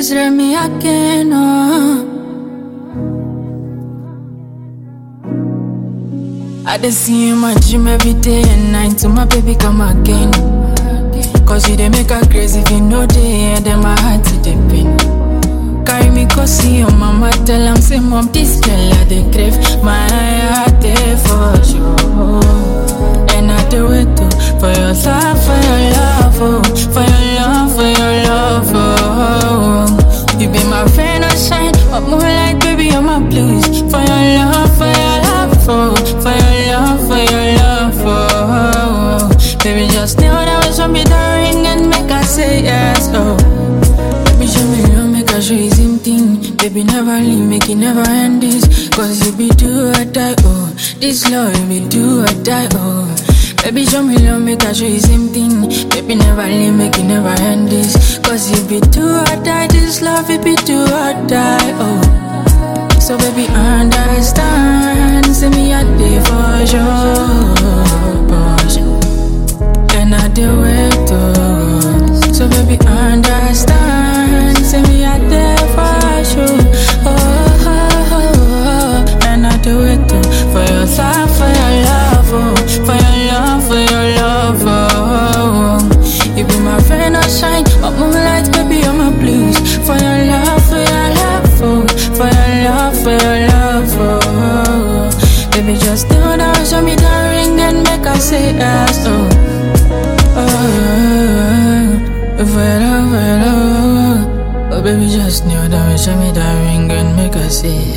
Mesra me again, oh. I dey see you my gym every day and night to my baby come again. Cause you dey make her crazy if you know day and then my heart to dey pain. Carry me go see your mama, tell am say mom this girl I dey crave. My heart dey for you. And I dey wait oh, for your love, for your love, oh, for your love, for your love, oh. You be my friend, I shine, but moonlight, baby, you're my blues. For your love, for your love, oh, for your love, for your love, oh. Baby, just know that was me the ring and make I say yes, oh. Baby, show me love, make I show you same thing. Baby, never leave, make it never end this. Cause you be do or die, oh. This love, you be do or die, oh. Baby, show me love, make I show you same thing. Baby, never leave, make it never end this. Cause you be do or die, this love, it be do or die, oh. So baby, understand, say me a day for sure, for sure. And I do it too. So baby, understand. Say me out there for sure. Oh, oh, oh, oh. and I do it too. For your love, for your love, oh. For your love, for your love, oh. You be my friend, I shine. But moonlight, baby, you're my blues. For your love, for your love, oh. For your love, for your love, oh. Baby, just know that show me the ring and make I say yes, oh. Oh, well, well, oh, oh, baby, just knew that you show me that ring and make her say